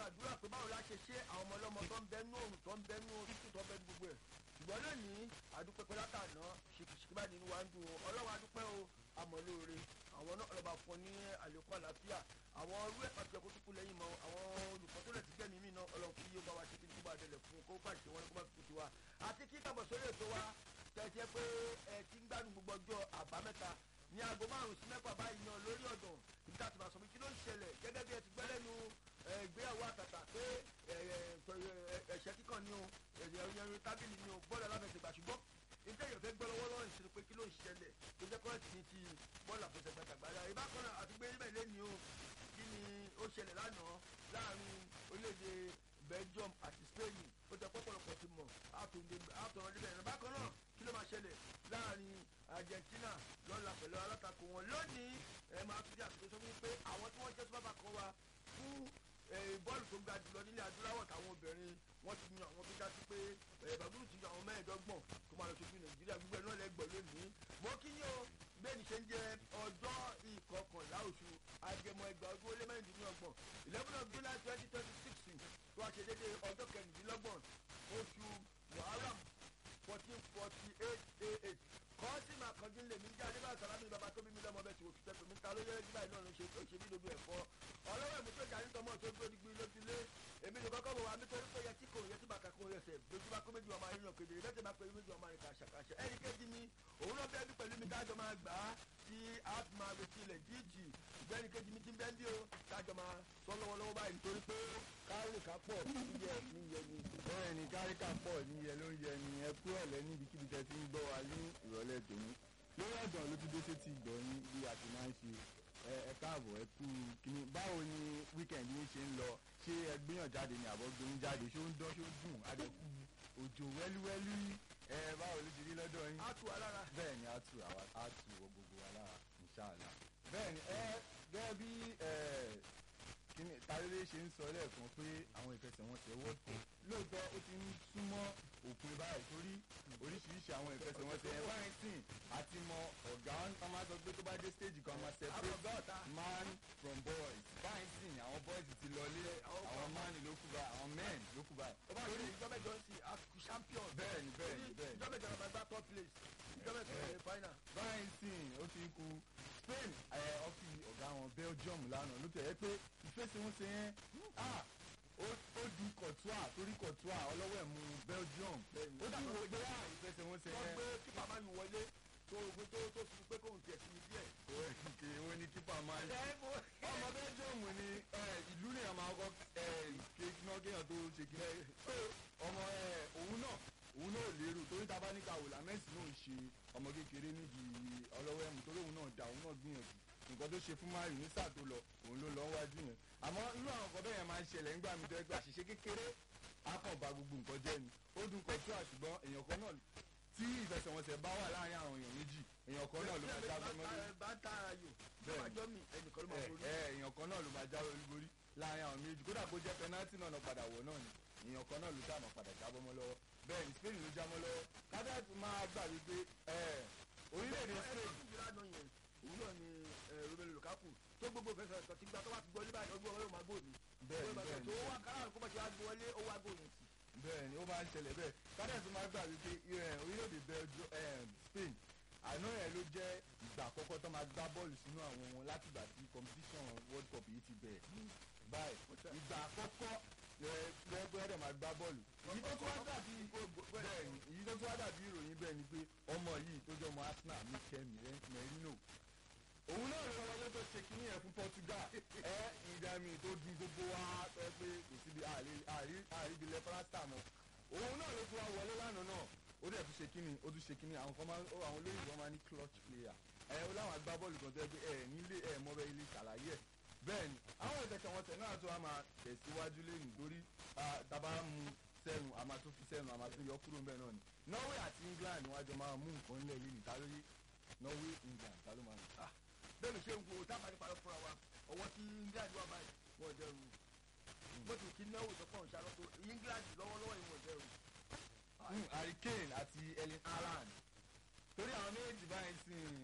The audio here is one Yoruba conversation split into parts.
àdúrà pé báwo la ṣe ṣe àwọn ọmọ ọlọ́mọ tó ń bẹ nú òrùn tó ń bẹ nú títù tó ń bẹ nú gbogbo ẹ̀ ṣùgbọ́n lónìí àdúpẹ́ pé látàná ṣìkìṣìkì báyìí nínú wa ń dùn o ọlọ́wọ́ àdúpẹ́ o àmọ̀lóore àwọn náà ọlọ́ba fún ní àlékún àlàáfíà àwọn orú ẹ̀ pàṣẹ kó tún kú lẹ́yìn mọ́ àwọn olùkọ́ tó lẹ̀ ti gbẹ̀mí mi náà ọlọ́run kí yóò bá wa ṣe kí ní kó bá dẹlẹ̀ fún kó pàṣẹ wọn kó bá fi kùtù wa àti kí kábọ̀ sórí ètò wa tẹ̀síẹ́ pé ẹ ti ń gbádùn gbogbo ọjọ́ àbámẹ́ta ní aago márùn sí mẹ́fà báyìí yan lórí ọ̀dàn ibi tá a ti máa sọ pé kí ló ń ṣẹlẹ̀ gẹ́gẹ́ bí ẹ ti gbẹ́ lẹ́nu ìgbéyàwó àtàtà pé ẹ̀ṣẹ́ kíkàn ni o ẹ̀yẹrin tábìlì ni o bọ́ọ̀lù aláfẹsẹ̀gbà ṣùgbọ́n níta èèyàn fẹ́ gbọ́ lọ́wọ́ lọ́wọ́ ìṣẹ̀lẹ̀ pé kí ló ń ṣẹlẹ̀ tó jẹ́ kọ́ọ̀tì ní ti bọ́ọ̀lù àfẹsẹ̀gbà tàgbàdà ìbákan náà àti gbé níbẹ̀ lẹ́ni o kí ni ó ṣẹlẹ̀ lánàá láàrin orílẹ̀-èdè Belgium àti Spain ó jẹ́ pọ́pọ́lọpọ̀ ti mọ̀ àtọ̀rọ̀ níbẹ̀ ẹ̀rọ bákan náà kí ló máa ṣẹlẹ̀ láàrin Argentina lọ́la pẹ̀lú alátakò wọn lónìí ẹ̀ máa tún jẹ́ àtúntò sọ wípé àwọn tí wọ́n jẹ́ sọ́bàbà kan wa fún bọ́ọ̀lù tó ga jùlọ nílẹ̀ adúláwọ̀ táwọn obìnrin wọ́n ti yan àwọn tó já sí pé bàbúrú ti yan àwọn mẹ́ẹ̀ẹ́dọ́gbọ̀n tó máa lọ ṣojú nàìjíríà gbogbo ẹ̀ náà lẹ́gbọ̀n lónìí. mo kí yín o bẹ́ẹ̀ni ṣe ń jẹ ọjọ́ ìkọkànlá oṣù agẹmọ ẹgbàá ọdún ó lé mẹ́rìndínlọ́gbọ̀n eleven of july twenty twenty six tó a ṣe déédéé ọjọ́ kẹrìndínlọ́gbọ̀n oṣù muharram fourteen forty eight eight kọ́ọ̀sì máa kọjú lè mí jáde bá sàlámì bàbá tó bí mi lọ́mọ bẹ́ẹ̀ tí òkú tẹ́ tòmí ta ló yẹ nígbà náà ló ṣe ó ṣe bí dodo ẹ̀fọ́ ọlọ́wọ́ ẹ̀mú tó jáde tọmọ tó gbé digbi lójúlé èmi ní kọ́kọ́ bọ̀ wá nítorí pé yẹ tí kò yẹ tí bàkà kò yẹ sẹ̀ lójú bá kó méjì ọmọ ayé yàn kedere lẹ́tẹ̀ bá pé méjì ọmọ ayé kàṣàkàṣà ẹ̀rí kejì mi òun náà bẹ́ẹ̀ bí pẹ̀lú mi tájọ máa gbà á tí a ti máa retí ilẹ̀ jíjì ìgbẹ́ni kejì mi ti ń bẹ́ẹ̀ bí o tájọ máa sọ lọ́wọ́lọ́wọ́ báyìí nítorí pé káwé ká pọ̀ níyẹ níyẹ ni. bẹ́ẹ̀ ni káríkà pọ̀ níyẹ ló ń yẹ ni ẹ kú ọ̀lẹ́ níbikíbi tẹ́ ti ń gbọ́ wa ní ìrọ̀lẹ́ tòní lórí ọ̀dàn ló ti dé sétí ìgbọ̀nyín bí a ti máa ń ṣe ẹ káàbọ̀ ẹ kú kíní báwo ni weekend yín ṣe ń lọ ṣé ẹ gbéyàn jáde ni àbọ̀ gbóyún jáde ṣó ń dán ṣó dùn adẹ́kù òjò wẹ́lúwẹ́lú ẹ báwo ló ti rí lọ́dọ̀ yín. a tù wá lára. bẹ́ẹ̀ ni a tù àwa a tù wọ gbogbo wa lára inṣàlá. bẹ́ẹ̀ ni ẹ gẹ́gẹ́ bí kíní tarélé ṣe ń sọ lẹ́ẹ̀kan pé àwọn ìfẹsẹ̀wọnsẹ̀ world cup lóòótọ́ ó ti ń súnmọ́ òpin báyìí torí oríṣiríṣi àwọn ìfẹsẹ̀wọnsẹ̀ ẹ̀ báyìí sìn àti mọ ọ̀gá wọn máa sọ pé tó bá dé stage kan máa separate man from boys báyìí sìn àwọn boys ti lọlé àwọn man ló kú báyìí àwọn men ló kú báyìí. ó bá rí ìjọba ìjọ sí àkùkù champion. bẹ́ẹ̀ni bẹ́ẹ̀ni bẹ́ẹ̀ni. ìjọba ìjọba máa gbá top place ìjọba ìjọba final. báyìí sìn ó ti kú Spain ọ̀ fi ọ̀gá wọn Belgium lánàá ló tẹ̀ ẹ́ pé ìfẹsẹ̀wọnsẹ̀ yẹn ó di kọ̀tùà torí kọ̀tùà ọlọ́wọ́ ẹ̀ mú Belgium ó dà wọ́n gbé ìfẹsẹ̀wọnsẹ̀ yẹn. wọ́n gbé kípa máa ń wọlé tó ogun tó tó fi pé kóun tiẹ̀ sí mi díẹ̀. òkè ó ní kípa máa ń ọmọ Belgium ní ìlú ní àmà ọkọ kéèkìnà kéèyàn tó ṣe kí ọmọ òun náà òun náà lérò torí tá a bá ní ká wò lámẹ́sì náà ń ṣe ọmọ kékeré nídìí ọlọ́wọ́ ẹ̀mú torí òun náà dá òun náà gbìyànjú nǹkan tó ṣe fún mayu ní sáà tó lọ òun ló lọ wájú yẹn àmọ́ irú àwọn nǹkan bẹ́ẹ̀ yẹn máa ń ṣẹlẹ̀ nígbà mi tó ẹgbẹ́ àṣìṣe kékeré á kàn ba gbogbo nǹkan jẹ́ ni ó dùn kọ̀ tó àṣùgbọ́n èèyàn kan náà tí ìfẹsẹ̀wọnsẹ̀ bá wà láàrin àwọn èèyàn méjì èèyàn kan náà ló máa jáwé olúborí bá tá a yò bẹ́ẹ̀ mi ẹnìkan ló máa borí. èèyàn kan náà ló máa jáwé olúborí láàrin àwọn méjì kódà kó jẹ́ pẹnátì náà padà wọ̀ náà ni èèyàn kan náà ló sáà máa padà jábọ́ mọ́ lọ́wọ́ bẹ́ẹ̀ ni Spain ló já mọ́ lọ́wọ́ kádàtì máa gbà wípé orílẹ̀-èdè Spain òun náà ni Romelu Lukaku tó gbogbo fẹsẹ̀ ẹ̀sọ́ ti gba tó wá ti gbọ́ níbàdàn ọdún ọlọ́run máa gbòòní. bẹ́ẹ̀ni bẹ́ẹ̀ni tó wá kára kó bá ṣe wá gbọ́ wọlé ó wá gbòòní sí. bẹ́ẹ̀ni ó máa ń ṣẹlẹ̀ bẹ́ẹ̀ kádẹ́sì máa gbà wípé orílẹ̀-èdè Belgium Spain àná ẹ̀ ló jẹ́ ìgbà àkọ́kọ́ tó máa gbá bọ́ọ̀lù sínú àwọn wọn látìgbà tí competition World Cup yìí ti bẹ̀rẹ̀ báyìí ìgbà àkọ́kọ́ lẹ́gbẹ́ ẹ̀rẹ̀ máa gbá bọ́ọ̀lù. èyí tó tún wá dàbí bẹ́ẹ̀ni èyí tó tún wá dàbí ìròyìn bẹ́ẹ̀ ni pé ọmọ yìí tó jẹ́ ọmọ Arsenal Mikel Merino òun náà ló wọlé tó ṣe kínní yẹn fún Portugal ẹ ìdààmú tó di gbogbo wa pé pé kò síbi àríbi lẹ́fọ́rásítà mọ́ òun náà ló tún wá wọlé lánàá náà ó dẹ̀ tún ṣe kínní ó tún ṣe kínní àwọn kan máa àwọn olóyìnbó máa ní clutch player ẹ ó láwọn agbábọ́ọ̀lù kan tó yẹ pé ẹ nílé ẹ mọ́bẹ ilé ṣàlàyé ẹ bẹ́ẹ̀ ni àwọn ìtẹ̀kẹ̀wọnsẹ̀ náà tó wá máa tẹ̀síwájú lẹ́yìn lórí tàbá mu sẹ́nu a máa tún fi sẹ́nu a máa tún yọ kúrò ńbẹ̀ náà ni Norway àti England wọ́n á jọ máa mú nǹkan ńlẹ̀ yìí níta lórí Norway England ta ló máa ń ta bẹ́ẹ̀ mi ṣe ń wo tábà nípa fúnra wa ọwọ́ tí England wà báyìí wọ́n jẹ́ ru bó ti kí náwó tó pọ̀ ń ṣàlọ́tò England lọ́wọ́lọ́wọ́ yìí wọ́n jẹ́ ru. Harry Kane àti Erling Haaland torí àwọn méjì báyìí sìn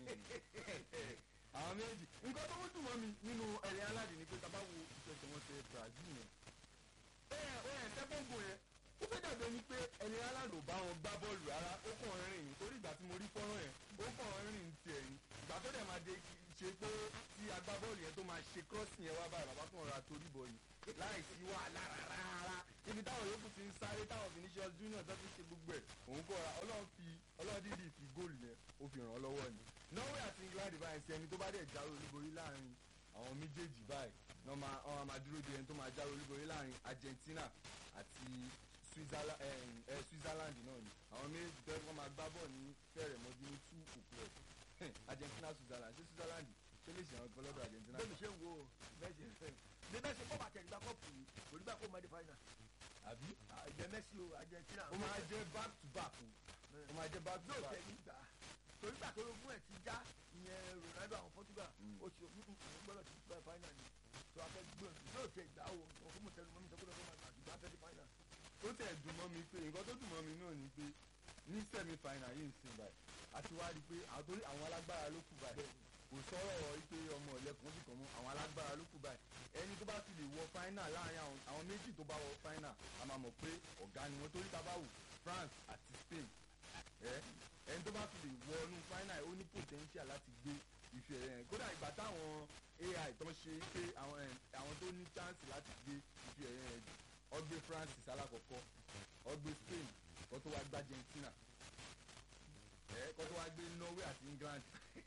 àwọn méjì nǹkan tó ń dùn mọ́ mi nínú Erling Haaland ni pé tábà wo ìfẹsẹ̀wọnsẹ̀ Brazil yẹn sẹ́kọ̀ǹgò yẹn ó fẹ́ dàbí ẹni pé ẹni aláàlú bá wọn gbá bọ́ọ̀lù rárá ó kàn ń rìn ní torí ìgbà tí mo rí fọ́nrán yẹn ó kàn ń rìn tiẹ̀ ní ìgbà tó dẹ̀ máa de ṣe pé tí agbábọ́ọ̀lù yẹn tó máa ṣe crossing yẹn wá báyìí bàbá kan ra torí bọ̀ ni láì sí wàhálà rárá ibi táwọn yòókù ti ń sáré táwọn Vinicius Junior tó ti ṣe gbogbo ẹ̀ òun kọ́ ra ọlọ́run fi ọlọ́run dídì fi góòlù yẹn ó fi ràn án lọ́wọ́ ni Norway àti England báyìí sí ẹni tó bá dẹ̀ jáwé olúborí láàrin àwọn méjèèjì báyìí ní wọ́n máa wọ́n máa dúró de ẹni tó máa jáwé olúborí láàrin Argentina àti Switzerland ẹ ẹ Switzerland náà ni àwọn méjèèjì tó wọ́n máa gbá bọ̀ ní fẹ́rẹ̀ mọ́jú ní two o'clock Argentina Switzerland ṣé Switzerland ṣé lè ṣe àwọn kan lọ́dọ̀ Argentina. bẹ́ẹ̀ mi ṣe ń wo mẹ́sì ní mẹ́sì kọ́ bàtẹ̀ ìgbà kọ́ọ̀pù yìí kò ní bá kó mọ́ di fáínà àbí àjẹ mẹ́sì o Argentina. ó máa jẹ́ back to back o ó máa jẹ́ back to yóò back. tẹ̀ nígbà torí gbà tó lógún ẹ̀ ti já ìyẹn Ronaldo àwọn Portugal Mm. ó ṣe òun gbọ́dọ̀ ti gba fáínà ni tó a fẹ́ gbọ́n yóò tẹ̀ ìgbà o òun fún mi tẹnu mọ́ mi sọ pé lọ́dọ̀ máa gbà fẹ́ di fáínà. ó tẹ̀ dùn mọ́ mi pé nǹkan tó dùn mọ́ mi náà ni pé ní semi final yìí ń sìn báyìí àti wá rí i pé àwọn torí àwọn alágbára ló kù báyìí kò sọ̀rọ̀ wípé ọmọ ọ̀lẹ́kùn bìkan mú àwọn alágbára ló kù báyìí ẹni tó bá fi lè wọ final láàrin àwọn àwọn méjì tó bá wọ final a máa mọ̀ pé ọ̀gá ni wọ́n torí tá a bá wò France àti Spain ẹ ẹni tó bá fi lè wọ inú final ó ní potential láti gbé ife ẹ̀yẹ yẹn kódà ìgbà táwọn AI tó ń ṣe pé àwọn ẹ̀, àwọn tó ní chance láti gbé ife ẹ̀yẹ yẹn ọgbẹ France alákọ̀ọ́kọ́ ọgbẹ Spain kó tó wá gbá Argentina ẹ kó tó wá gbé Norway àti England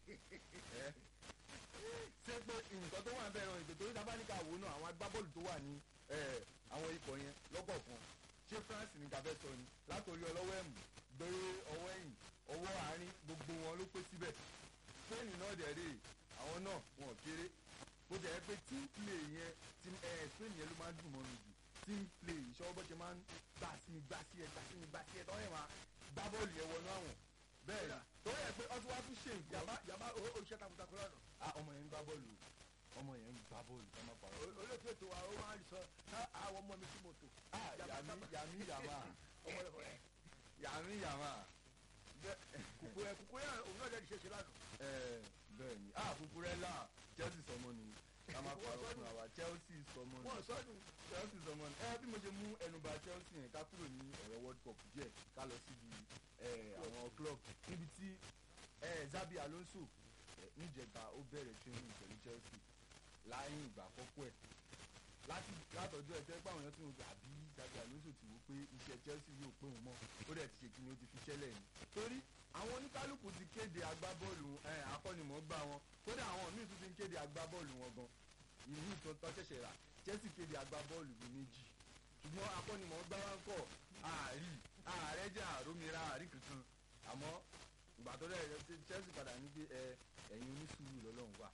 ẹ ṣé pé nǹkan tó wà ń bẹ̀rẹ̀ ètò torí tábánikà wò náà àwọn agbábọ́ọ̀lù tó wà ní ẹ, àwọn ikọ̀ yẹn lọ́kọ̀ọ̀kan ṣé France ní kàfẹ́ sọ ni látòrí ọlọ́wọ́ ẹ̀mú gbé ọwọ́ ẹ̀yìn ọwọ́ àárín gbogbo wọn ló pé síbẹ̀ Spain náà dẹ̀ rè àwọn náà wọn ò kéré bó jẹ́ pé team play yẹn team ẹ Spain yẹn ló máa ń dùn mọ́ mi jù team play ìṣọwọ́ bó ṣe máa ń gbà sí mi gbà sí ẹ gbà sí mi gbà sí ẹ tọ́ yẹn máa gbá bọ́ọ̀lù yẹn wọnú àwọn bẹ́ẹ̀ ni tó yẹ pé ọtí wá tún ṣe nǹkan yàbá yàbá o o iṣẹ́ takuntakun lọ́nà ah ọmọ yẹn ń gbá bọ́ọ̀lù ọmọ yẹn ń gbá bọ́ọ̀lù ká má parọ́ olóòtú ètò wa ó máa ń sọ ká àwọn ọmọ mi sí mọ́tò. ah yàmi yàmi yàmà ọmọ rẹ̀ fọlẹ́ yàmi yàmà bẹ́ẹ̀ kùkù ẹ̀ kùkù ẹ̀ òun náà lẹ́nu ṣe ṣe lánàá. ẹ bẹ́ẹ̀ ni ah Cucurella Chelsea sọmọ ni ká má parọ́ fún wa Chelsea sọmọ ni wọ́n sọ́dún Chelsea sọmọ ni ẹ bí mo ṣe mú ẹnuba Chelsea yẹn ká kúrò ní ọ̀rọ̀ World Cup díẹ̀ ká lọ síbi ẹ, àwọn club níbi tí ẹ, Xabi Alonso ẹ, níjẹta ó bẹ̀rẹ̀ training pẹ̀lú Chelsea láyé ìgbà àkọ́kọ́ ẹ̀ láti látọjọ́ ẹ̀ tẹ́ pé àwọn èèyàn ti ń gbà bí Xabi Alonso ti wò pé iṣẹ́ Chelsea yóò pé òun mọ́ ó dẹ̀ ti ṣe kí ni ó ti fi ṣẹlẹ̀ ni torí àwọn oníkálukú ti kéde agbábọ́ọ̀lù ẹ, akọ́nimọ̀ọ́gbá wọn kódà àwọn míì tún ti ń kéde agbábọ́ọ̀lù wọn gan ìlú ìtàn tó ṣẹ̀ṣẹ̀ rà Chelsea kéde agbábọ́ọ̀lù bíi méjì ṣùgbọ́n akọ́nimọ̀ọ́gbá wa ń kọ̀ àárí ààrẹ jẹ́ àrómìíràn àárí kankan àmọ́ ìgbà tó dẹ̀ Chelsea padà ní pé ẹ ẹ̀yin onísùúrù lọ́lọ́run wà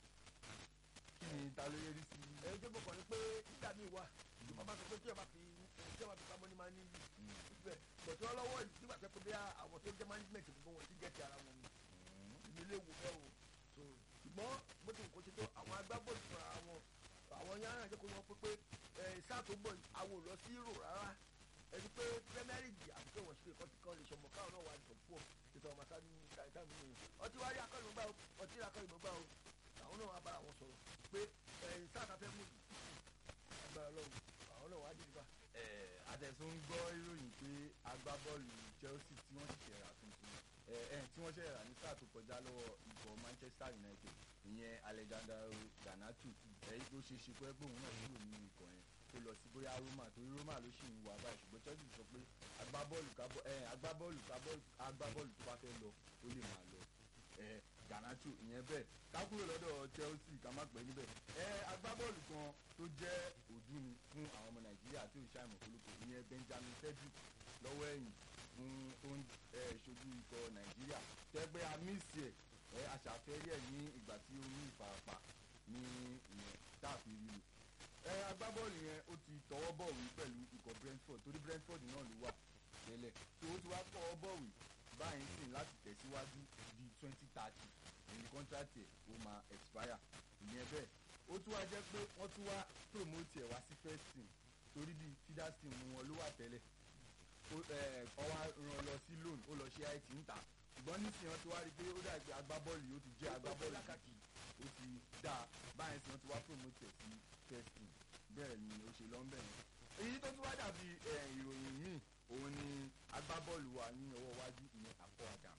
kí ni ta ló yẹ rí sí ẹ̀ ń débò kàn ní pé nígbà míì wà ìjọba bá sọ pé tí ọba fi tí ọba fi pamọ́ ní máa ní yìí bẹ́ẹ̀ bọ̀tún ọlọ́wọ́ yìí nígbà tó pé bí àwọn tó jẹ́ management gbogbo wọn ti gẹ̀ẹ́tì ara wọn ni ilé wò bẹ́ẹ̀ o so ṣùgbọ́n bó ti kò ṣe tó àwọn agbábọ́ọ̀lù fúnra wọn àwọn yàrá àjẹ́ kó wọ́n pé pé ẹ̀ sáà tó bọ̀ yìí àwọn ò lọ sí rò rárá ẹni pé Premier League àti pé wọ́n ṣe kọ́ ti kọ́ lè ṣọmọ káwọn náà wà ní top four ètò ọmọ sáà ní káyọ̀ká mi nìyẹn ọtí wáyé akọ́ni gbà o ọtí akọ́ni gbà o àwọn náà wà bára wọn sọ̀rọ̀ pé ẹ̀ sáà ta fẹ́ mú agbára lọ́wọ́ àwọn náà wà á dì nípa. ẹ àtẹ̀sùn ń gbọ́ ìròyìn pé agbábọ́ọ̀lù Chelsea tí wọ́n ṣẹ̀ṣẹ̀ rà tuntun ẹ ẹ tí wọ́n ṣẹ̀ṣẹ̀ rà ní sáà tó kọjá lọ́wọ́ ikọ̀ Manchester United ìyẹn Alexander Garnacho ẹ ló ṣe ṣe pé pé òun náà kúrò nínú ikọ̀ yẹn kó lọ sí bóyá Roma torí Roma ló ṣì ń wà báyìí ṣùgbọ́n Chelsea sọ pé agbábọ́ọ̀lù kábọ́ ẹ agbábọ́ọ̀lù kábọ́ agbábọ́ọ̀lù tó bá fẹ́ lọ ó lè máa lọ ẹ Garnacho ìyẹn bẹ́ẹ̀ ká kúrò lọ́dọ̀ Chelsea ká má pẹ́ níbẹ̀ ẹ agbábọ́ọ̀lù kan tó jẹ́ òdú ni fún àwọn ọmọ Nàìjíríà tí ò ṣàìmọ̀ kólókò ìyẹn Benjamin Cedric lọ́wọ́ ẹ̀yìn fún tó ń ẹ, ṣojú ikọ̀ Nàìjíríà tẹ́gbẹ́ amísì ẹ̀ ẹ aṣàfẹ́rí ẹ̀ ní ìgbà tí ó ní ìfarapa ní ìyẹn táàfin rí lò ẹ agbábọ́ọ̀lù yẹn ó ti tọwọ́ bọ̀wé pẹ̀lú ikọ̀ Brentford torí Brentford náà ló wà tẹ́lẹ̀ tó ó ti wá tọwọ́ bọ̀wé báyìí sìn láti tẹ̀síwájú di twenty thirty èyí kọ́ńtrátì ẹ̀ ó máa expire ìyẹn bẹ́ẹ̀ ó tún wá jẹ́ pé wọ́n tún wá promote ẹ̀ wá sí first team torí bíi feeders team wọn ló wà tẹ́lẹ̀ ó ẹ̀ ọwọ́ ràn lọ sí loan ó lọ ṣe it ń tà ṣùgbọ́n nísìnyí wọ́n ti wá rí i pé ó dàgbé agbábọ́ọ̀lù yìí ó ti jẹ́ agbábọ́ọ̀lù lákàtì ó ti dáa báyìí sí wọ́n ti wá promote ẹ̀ sí first team bẹ́ẹ̀ ni ó ṣe lọ́nbẹ̀ yẹn èyí tó tún wá dàbí eh, ìròyìn míì òun ni agbábọ́ọ̀lù wa ní ọwọ́ iwájú ìyẹn akọ adam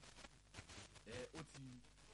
ẹ ó ti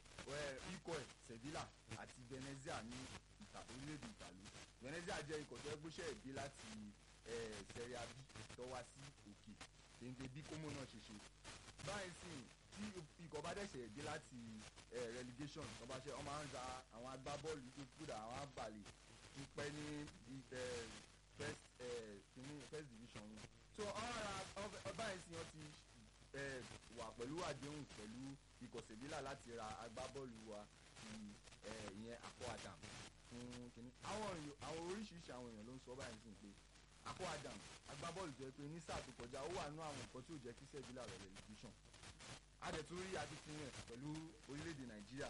ẹ ikọ̀ ẹ̀ sevilla àti venezia ní ìta orílẹ̀-èdè ìtàlú venezia jẹ́ ikọ̀ tó gbéṣẹ́ ìdí láti ẹ serie a b tó wá sí òkè kéńté bí kómó náà ṣe ṣe báyìí sì tí ikọ̀ bá dẹ̀ṣẹ̀ dé láti ẹ relegation tó bá ṣe wọ́n máa ń ra àwọn agbábọ́ọ̀lù tó kúrò àwọn àbàlẹ̀ ń pẹ́ ní ẹ first ẹ kìíní first division wọn so ọ̀rọ̀ ọba yìí sì wọ́n ti ẹ wà pẹ̀lú àdéhùn pẹ̀lú ikọ̀ sevilla láti ra agbábọ́ọ̀lù wa ti ẹ ìyẹn akọ adam fún kìíní àwọn èèyàn àwọn oríṣiríṣi àwọn èèyàn ló ń sọ báyìí sí pé akọ adam agbábọ́ọ̀lù jẹ́ pé ní sáà tó kọjá ó wà nú àwọn nǹkan tí ò jẹ́ kí sevilla rẹ̀ relegation adẹ̀tún rí akitiyan ẹ̀ pẹ̀lú orílẹ̀-èdè nàìjíríà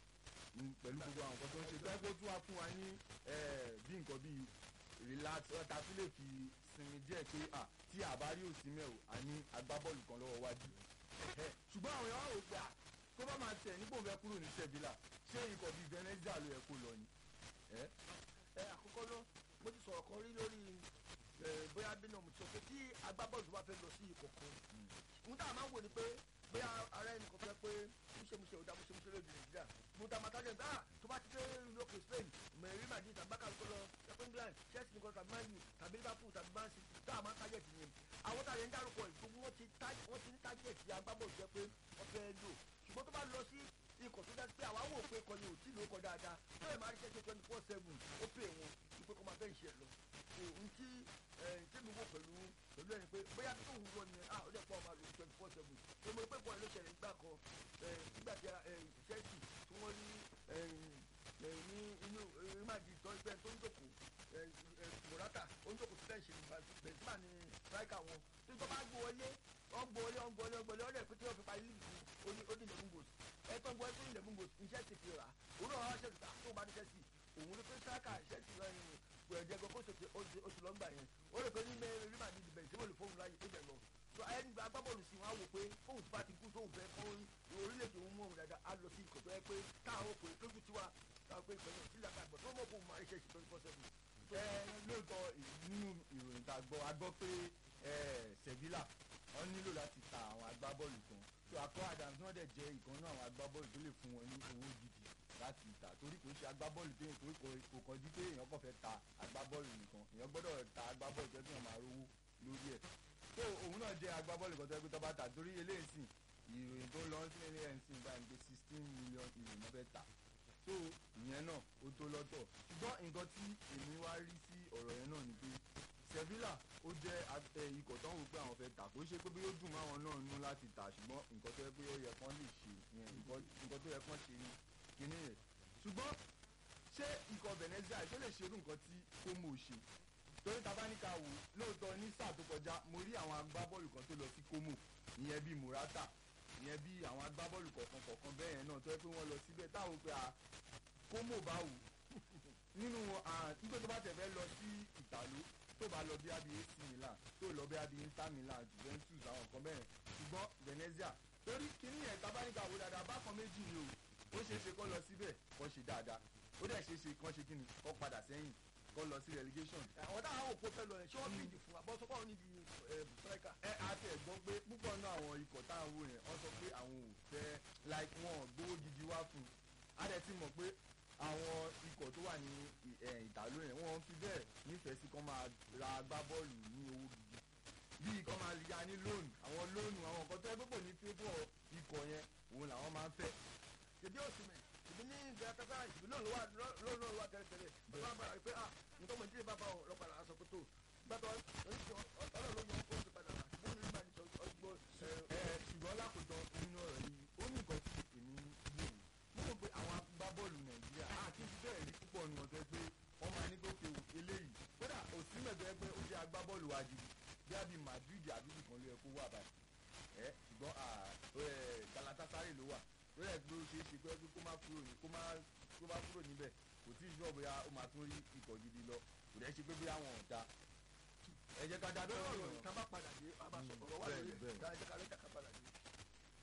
mm, pẹ̀lú gbogbo àwọn nǹkan tó ń ṣe tó ẹ́ kó tún wá fún wa ní eh, bí nǹkan bíi relax ọ̀tá tún lè fi sinmi díẹ̀ pé à tí àbá rí òsì mẹ́ o a ní agbábọ́ọ̀lù kan lọ́wọ́ wájú Ẹ̀hẹ́. ṣùgbọ́n àwọn èèyàn wá wò pé à tó bá máa tẹ̀ nípò fẹ́ kúrò ní sevilla ṣé ikọ̀ bíi venezia ló yẹ kó lọ ni. ẹ́ ẹ àkọ́kọ́ náà mo ti sọ̀rọ̀ kan rí lórí ẹ, bóyá bínú mo ti sọ pé tí agbábọ́ọ̀lù bá fẹ́ lọ sí ikọ̀ kan ohun tá a máa ń wò ni pé bóyá ara ẹnì kan fẹ́ pé múṣemúṣe òdà múṣemúṣe lóde nàìjíríà mo ta màtá jẹ́ ah tó bá ti dé lókè spain mẹ̀rí madrid tàbí bákàlù kó lọ ẹ̀pẹ́ england chelsea nìkan tàbí man u tàbí liverpool tàbí man city tá a máa ń tájẹ̀tì yẹn àwọn tá a yẹn ń dárúkọ yìí gbogbo wọn ti tá- wọn ti ní tájẹ̀tì agbábọ́ọ̀lù jẹ́ pé wọ́n fẹ́ lò ṣùgbọ́n tó bá lọ sí ikọ̀ tó dá sí pé àwa wò pé ikọ̀ yẹn ò tí ì lóko dáadáa tó lè máa rí ṣẹ́ṣẹ́ twenty four seven ó pè wọn ìpè kọ́ máa fẹ́ ìṣe lọ so n tí tí mi wò pẹ̀lú pẹ̀lú ẹni pé bóyá tó ń wọ ni ah ó dẹ̀ pọ̀ máa lò twenty four seven tó mo rí pé bọ́ọ̀lù ló ṣẹlẹ̀ nígbà kan eh, nígbà tí eh, Chelsea tí wọ́n rí eh, eh, ní inú rímàdì tó ń pẹ́ tó ń jòkó eh, eh, Morata ó ń jòkó tó fẹ́ ṣe nípa Benzema ní striker wọn tó ń tọ́ bá gbó wọlé wọ́n gbó wọlé wọ́n gbó wọlé wọ́n gbó wọlé ọ̀rẹ́ pé tí wọ́n fi parí líìgì ó ní ó ní eleven goals ẹ tó ń gbọ́ ẹ tó ní eleven goals ní Chelsea fi rà òun náà wá Chelsea tó bá ní Chelsea òun ló pé striker Chelsea lọ́yìn gbẹ̀jẹ̀ gbọ́ kó ṣètò oṣù lọ́gbà yẹn ó lè pé ní mẹ́rin rí màdí ìdìbẹ̀ tí wọ́n lè fóun láyé tó bẹ̀ lọ so ẹni gba agbábọ́ọ̀lù sí wọn á wò pé fóun ti bá ti kú tóun fẹ́ fún orílẹ̀-èdè òun mú òun dáadáa á lọ sí ikọ̀ tó yẹ pé táwọn òkè tójú tiwa táwọn pé ìpẹ́yìn sílẹ̀ àgbà tó mọ̀ fóun máa ń ṣe ṣe twenty four seven. ẹ lóòótọ́ nínú ìròyìn tá a gbọ́ a gbọ́ pé eh, sevilla wọ́n nílò láti ta àwọn agbábọ́ọ̀lù kan tó akọ adams náà dẹ̀ jẹ́ ìkan náà àwọn agbábọ́ọ̀lù tó lè fún wọn ní owó gidi láti tà torí kò ṣe agbábọ́ọ̀lù tó yẹ kó kò kọjú pé èèyàn kàn fẹ́ ta agbábọ́ọ̀lù nìkan èèyàn gbọ́dọ̀ ta agbábọ́ọ̀lù tó yẹ kí wọ́n máa rówó lórí ẹ̀ tó òun náà jẹ́ agbábọ́ọ̀lù kan tó yẹ kó tó bá tà torí eléyìí sìn ìròyìn tó ń lọ sí ilé ẹ̀ ń sìn báyìí pé sixteen million euro náà fẹ́ tà so ìyẹn náà ó tó lọ́tọ̀ ṣùgbọ́n nǹkan tí èmi wá rí sí ọ̀rọ̀ yẹn náà ni pé sevilla ó jẹ́ a- ẹ, ikọ̀ tó ń wò pé àwọn fẹ́ tà kó ṣe pé bí ó dùn máwọn náà nú láti tà ṣùgbọ́n nǹkan tó yẹ pé ó yẹ kán lè ṣe yẹn nǹkan nǹkan tó yẹ kán ṣe ni kíní yẹn ṣùgbọ́n ṣé ikọ̀ venezia ṣó lè ṣerú nǹkan tí como ṣe torí ta bá ní ká wò lóòótọ́ ní sáà tó kọjá mo rí àwọn agbábọ́ọ̀lù kan tó lọ sí como ìyẹn bíi murata ìyẹn bíi àwọn agbábọ́ọ̀lù kọ̀ọ̀kan kọ̀ọ̀kan bẹ́ẹ̀ yẹn náà tó yẹ pé wọ́n lọ síbẹ̀ táwọn pé a como bá wù nínú nígbà tó bá tẹ̀ fẹ́ lọ sí ìtàló tó bá lọ bí abi AC Milan tó lọ bí abi Inter Milan Juventus àwọn nǹkan bẹ́ẹ̀ ṣùgbọ́n Venezia torí kíní yẹn tábánikà wo dáadáa bákan méjì ni o ó ṣeé ṣe kọ́ lọ síbẹ̀ kọ́ ṣe dáadáa ó dẹ̀ ṣeé ṣe kọ́ ṣe kíni kọ́ padà sẹ́yìn kọ́ lọ sí relegation àwọn táwọn òpó fẹ́ lọ yẹn ṣé wọ́n bí ìdì fún abọ́sọ́kọ́ níbi striker. ẹ àti ẹ̀gbọ́n pé púpọ̀ náà àwọn ikọ̀ táwọn wò yẹn wọ́n sọ pé àwọn ò fẹ́ like wọn ò gbówó gidi wá fún un á dẹ̀ ti mọ̀ pé àwọn ikọ̀ tó wà ní ì- ẹ̀, ìtàló yẹn wọ́n fi bẹ́ẹ̀ nífẹ̀ẹ́ sí kán máa ra agbábọ́ọ̀lù ní owó gidi bíi kán máa ya ní lóònù àwọn lóònù àwọn nǹkan tó yẹ pé kò ní favour ikọ̀ yẹn òun làwọn máa ń fẹ́ ṣèbí òsìmẹ̀ ṣèbí ní gàtàkà ṣèbí náà ló wà lọ́wọ́ lọ́wọ́ wà tẹ́lẹ̀tẹ́lẹ̀ bàbá bàbá pé ah nǹkan mọ̀ ní ilé bàbá ọlọ́pàá aṣọ pé tó gbàtọ̀ ọlọ́run ló yọ kó o ti padà wá ṣùgbọ́n ní ìgbà ní ọgbọ́n ẹ ṣùgbọ́n lákòótọ́ nínú ọ̀rọ̀ yìí ó ní nǹkan tí èmi wò mo rò pé àwọn agbábọ́ọ̀lù nàìjíríà àti bẹ́ẹ̀ rí púpọ̀ nù ọ̀tẹ́ pé wọ́n máa ní gòkè eléyìí kódà òsínmẹ̀ tó yẹ pé ó jẹ́ agbábọ́ọ̀lù wa jù bí a bí madrid àbí nìkan ló yẹ kó wà báyìí ẹ ṣùgbọ́n à, ó yẹ galatasaray ló wà ló yẹ pé ó ṣeé ṣe pé kó má kúrò ní kó má kó má kúrò níbẹ̀ kò tí ì sọ bóyá ó máa tún rí ikọ̀ gidi lọ kò dẹ́ ṣe pé bóyá wọn ò da ẹ jẹ́ ká dá bẹ́ẹ̀ bẹ́ẹ̀ ọ̀rọ̀ ìta bá padà dé a bá sọ ọ̀rọ̀ wà bẹ́ẹ̀ lórí bẹ́ẹ̀. ẹ̀ dáa ẹ jẹ́ ká lẹ́jà ká padà dé.